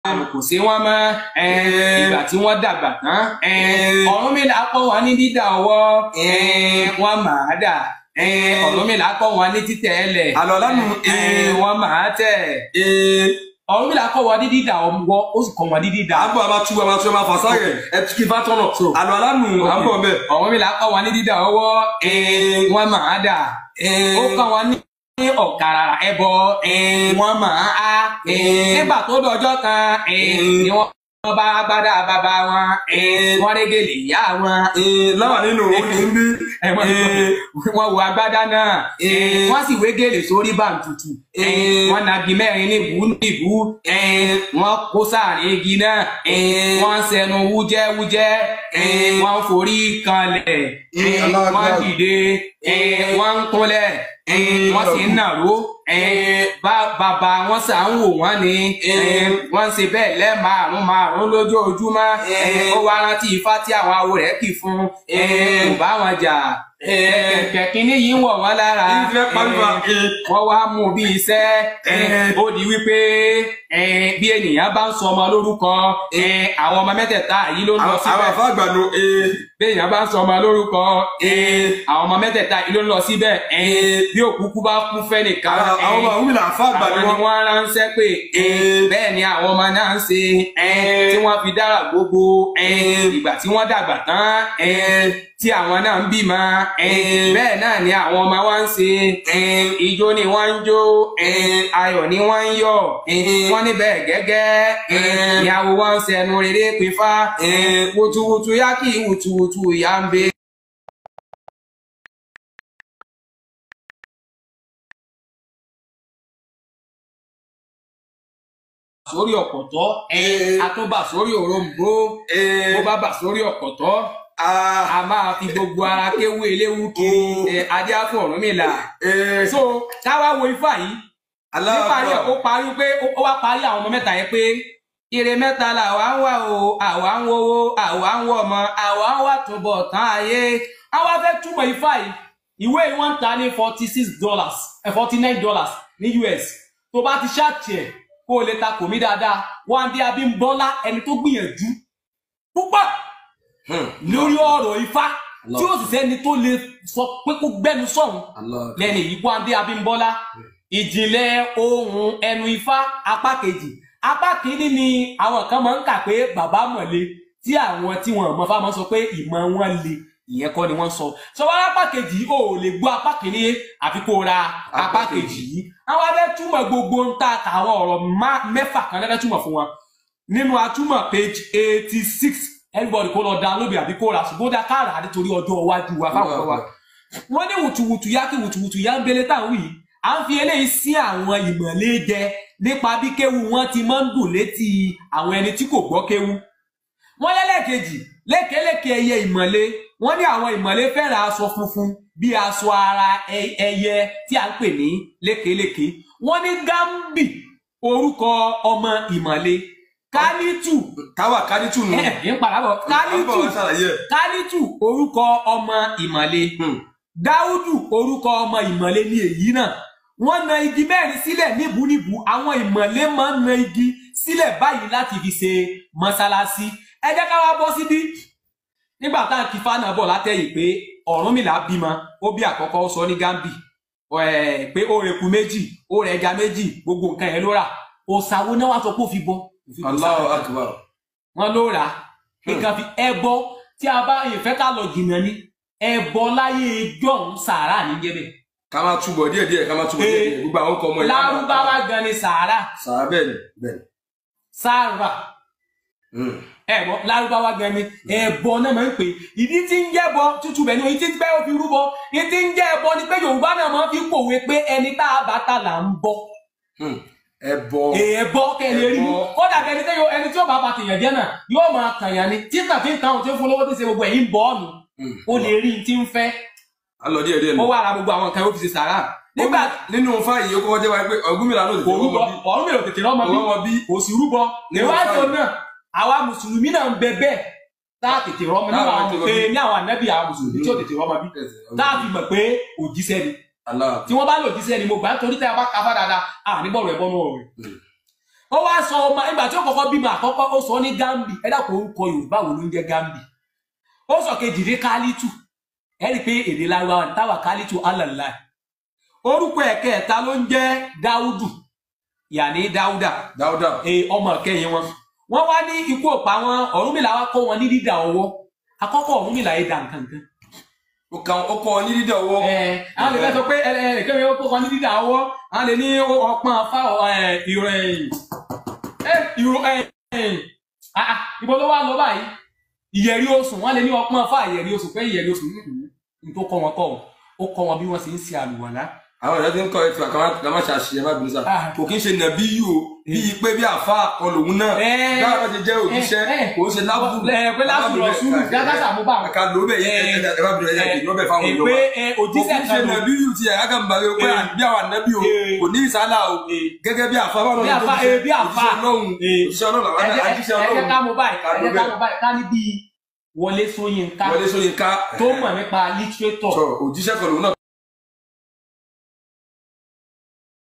kò sí wọn mọ́ ìgbà tí wọ́n dàgbà tán Ọ̀rúnmìlà kọ́ wọn ní dídà ọwọ́ wọ́n máa dà Ọ̀rúnmìlà kọ́ wọn ní títẹ̀ ẹlẹ̀ àlọ́ lánàá wọ́n máa tẹ̀ Ọ̀rúnmìlà kọ́ wọn ní dídà ọwọ́ ó sì kọ́ wọn ní dídà à ń bọ̀ a máa tú a máa tú a máa fà sáré ẹ kí n bá tọ̀nà àlọ́ lánàá à ń bọ̀ bẹ́ẹ̀. Ọ̀rúnmìlà kọ́ wọn ní dídà ọwọ́ wọ́n máa dà ó kọ́ wọn ní ní ọ̀kàrà ẹbọ wọ́n máa á nígbà tó dọjọ́ kan ni wọ́n bá gbádà bàbá wọn wọ́n régèlè ìyá wọn láwà nínú òní ń bí. wọ́n wo agbádá náà wọ́n sì wégèlè sórí bàǹtùtù wọ́n nagi mẹ́rin níbú níbú wọ́n kó sáàrin igi náà wọ́n ń sẹnu wújẹ́wújẹ́ wọ́n ń forí kanlẹ̀ wọ́n dìde wọ́n ń kúnlẹ̀ wọ́n sì ń nàró bàbá wọn sà ń wò wọ́n ni wọ́n ń ṣe bẹ́ẹ̀ lẹ́ẹ̀márùn márùn lójoojúmọ́ ó wá rántí ifá tí àwọn awo rẹ̀ kì fún kò bá wọn jà kẹ̀kẹ́ kínní yìí ń wọ̀ wọ́n lára ìfẹ́ pàmìfà wọ́n wá mú bí iṣẹ́ ó di wípé bí ènìyàn bá ń sọ ọmọ lórúkọ àwọn ọmọ mẹ́tẹ̀ẹ̀ta yìí ló ń lọ àwọn síbẹ̀ àfa àgbàdo bí èèyàn bá ń sọ ọmọ lórúkọ àwọn ọmọ mẹ́tẹ̀ẹ̀ta yìí ló ń lọ síbẹ̀ bí òkúkú bá kú fẹ́ nìkan àwọn ọmọ àwọn ìlà àfa àgbàdo àwọn ni wọn. wọ́n ránṣẹ́ pé bẹ́ẹ̀ ni àwọn ọmọ náà ń ṣe tí wọ́n fi dára gbogbo ìgbà tí wọ́n dàgbà tán tí àwọn náà ń bímọ bẹ́ẹ̀ náà ni àwọn ọmọ wa ń ṣe ijó ni wọ́n ń jó ayọ̀ ni wọ́n ń yọ̀ wọ́n ní bẹ́ẹ̀ gẹ́gẹ́ ìyàwó wọn ń ṣẹnu rere pífá wutuwutu yá kí wutuwutu ìyá ń bẹ. sórí ọ̀pọ̀tọ́ àtúbà sórí òrombó bó bá bà sórí ọ̀pọ̀tọ́ a máa fi gbogbo ara kéwú eléwú kiri ẹ, adé á fún Ọ̀rúnmìlà so káwá wo ifá yìí níparí ẹ̀ ó parí pé ó- ó wá parí àwọn ọmọ mẹ́ta yẹn pé ire mẹ́ta làwa ń wá o àwa ń wowó àwa ń wọ ọmọ àwa ń wá túbọ̀ tán ayé àwa fẹ́ túmọ̀ ifá yìí ìwé yìí wọ́n ń ta ní forty six dollars forty nine dollars ní US tó bá ti ṣáàtì ẹ̀ kó o lè ta kò mí dáadáa Wándé Abímbọ́lá ẹni tó gbìyànjú púpọ̀ lórí ọ̀rọ̀ ifá tí ó sì sẹ́ni tó lè sọ pé kó gbẹ́nu sọ̀hún lẹ́ni yìí Wándé Abímbọ́lá ìjìnlẹ̀ ohun ẹnu ifá apá kejì apá kìíní ni àwọn kan máa ń kà pé bàbá mọ̀lé tí àwọn tí wọn mọ̀ fáwọn sọ pé ìmọ̀ wọn le ìyẹn kọ́ ni wọ́n sọ sọ wá apá kejì yìí o ò lè gbọ́ apá kìíní àfi kó o ra apá kejì yìí àwọn abẹ́ túmọ̀ gbogbo ń ta àwọn ọ̀rọ̀ má- mẹ́fà kan lẹ́fẹ́ túmọ̀ fún wọn nínú atúmọ̀ page eighty six everybody kó lọ download àbí kó ra ṣùgbọ́n ó dá káàrà nítorí ọjọ́ iwájú wa fáwọn ọ̀rọ̀ wa wọ́n ní wùtùwùtù yá kí wùtùwùtù yá ń bele táwọn yìí à ń fi eléyìí sí àwọn ìmọ̀lé jẹ nípa bí kéwu wọn ti máa ń dùn létí àwọn ẹni tí kò gbọ́ kéwu wọ́n lẹ́lẹ́kejì lékeléke ẹyẹ ìmọ̀lé wọ́n ní àwọn ìmọ̀lé fẹ́ràn aṣọ funfun bí aṣọ ara ẹ- ẹyẹ tí a ń pè ní lékeléke wọ́n ní gambi orúkọ ọmọ ìmọ̀lé kálítù káwà kádìtù nù. ẹ̀ ń padà bọ̀ kálítù àbọ̀ wọn ṣàlàyé ẹ̀. kálítù orúkọ ọmọ ìmọ̀lé Hmm. dáúdù orúkọ ọmọ ìmọ̀lé ní èyí náà wọ́n na igi mẹ́rin sílẹ̀ níbúníbù àwọn ìmọ̀lé máa ń na igi sílẹ̀ báyìí láti fi ṣe mọ́sálásí ẹ jẹ́ ká wá bọ́ síbí nígbà tá à ń kí fáànà bọ̀ látẹ̀yìn pé Ọ̀rúnmìlà bímọ ó bí àkọ́kọ́ ó sọ ní Gambi ẹ̀, pé ó reku méjì ó rẹ ẹja méjì gbogbo nǹkan yẹn ló rà òsàwò náà wá sọ pé ó fi bọ́ ó fi bọ́ Allahu sára akbar. wọn ló rà á nǹkan fi ẹbọ tí a bá ìfẹ́ ká lọ jìnnà ni ẹbọ láyé jọ̀hún sàárà níjẹ́bẹ̀ ká máa túbọ̀ díẹ̀ díẹ̀ ká máa túbọ̀ díẹ̀ díẹ̀ gbogbo àwọn ọkọ̀ ọmọ ìyá lárúbáwá gan ni sàárà sàrà bẹ́ẹ̀ ni bẹ́ẹ̀ ni. sáàrà Hmm. ẹbọ lárúbáwá gan ni ẹbọ náà máa ń pè ìdí tí ń jẹbọ tútù bẹ ní ìdí tí pé ó fi rúbọ ìdí ń jẹ ẹbọ ni pé yorùbá náà máa fi pòwe pé ẹni tá a bá ta là ń bọ Hmm. ẹbọ ẹbọ kẹlẹ rí mú Ẹbọ. kódà kẹni tẹ ẹni tí ó bá ba tèèyàn jẹ náà yóò máa tàyàn ni tí tàbí ń tàwọn tí ó fún lówó tí ń ṣe gbogbo ẹ̀yìn bọ ọnù Hmm. ó lè rí i tí ń fẹ́ a lọ díẹ̀ díẹ̀ ó nù. wà ra gbogbo àwọn nǹkan yóò fi ṣe sàrà nígbà nínú fáyì yóò kọ́kọ́ jẹ́ wáyé pé Ọ̀rúnmìlà ló ti kò tẹ̀wọ́ rúbọ mọ́ bí ọ̀run mélòó tètè lọ́mọ bí ọwọ́ bí kò sí rúbọ Nínú níwájú fáyì. náà àwa mùsùlùmí náà ń bẹ bẹ́ẹ̀ tá a tètè rọmọ nínú Táwọn àwọn tètè pé rọmọ. ní àwọn ànábì àwọn mùsùlùmí tí ó tètè rọmọ bí tá a fi mọ̀ pé òjíṣẹ́ ni Allah tí wọ́n bá lò òjíṣẹ́ ni mo gbà nítorí tẹ́ a bá kafa dáadáa à ní bọ̀rọ̀ ẹ̀bọ́nú ọ̀rọ̀ ó wá sọ ọmọ ìgbà tí ó kọ́kọ́ bímọ àkọ́kọ́ ó sọ ní gambi ẹ dàpọ̀ orúkọ yorùbá wo ló ń jẹ́ gambi ó sọ kejì ní kálítù ẹ rí i pé èdè lárúbáwá ní táwa kálítù alàlá orúkọ ẹ̀kẹta ló ń jẹ́ dáúdù yàní dáúdà dáúdà ee ọmọ kẹyìn wọn wọn wá ní ikú òpá wọn ọ̀rúnmìlà wa kọ́ wọn ní dídà ọwọ́ àkọ́kọ́ ọ̀rúnmìlà yìí dà nǹkan kan ó kàn ó kọ ní dídà ọwọ́ ẹ àwọn lè fẹ́ sọ pé ẹ ẹ kẹ́mi ó kọ́ ní dídà ọwọ́ àwọn lè ní ọpọ́n afá ẹ ìròyìn ẹ ìrò ẹ ẹ ibo ló wá lọ báyìí ìyẹ̀rí oṣù wọn lè ní ọpọ́n afá ìyẹ̀rí oṣù pé ìyẹ̀rí oṣù ní tó kọ́ wọn kọ́ ó kọ́ wọn bí wọ́n sì ń ṣe àlùwàlá àwọn ìyá tí ń kọ ẹ tiwa kàn má ṣàṣì ẹ má bínú sá Ah. kò kí ń ṣe nàbí yìí o bíi pé bí àfa ọlọ́hun náà Eh. dáhùn ti jẹ́ òjíṣẹ́ Eh, eh. kò ń ṣe lábù ẹ pé láti lọ sùúrù gágásà mú bá wọn. ká ló bẹ̀ yẹ ẹ ẹ má bínú ẹ yẹ ló bẹ̀ fáwọn ẹ ìjọba pé ẹ kò kí òjíṣẹ́ ń ṣe kan ló nàbí yìí ti ẹ̀yà kan bàbá pé Eh. bí àwọn ànábì o Eh. kò ní ìsálà o Eh. gẹ́gẹ́ bí àfa báwọn bí àfa ẹ bí àfa òjíṣẹ́ ọlọ́run Eh. òjíṣẹ́ ọlọ́run àwọn ẹ jẹ́- àjíṣẹ́ ẹ jẹ́ ká ọlọ́run mú báyìí Ká ẹ ló jẹ́ ká bẹ̀. mú báyìí ká ní bíi Wọlé Ṣóyínká Wọlé Ṣóyínká tó mọ̀ nípa lítírẹ́tọ̀ sọ òjíṣẹ́ kan lòun náà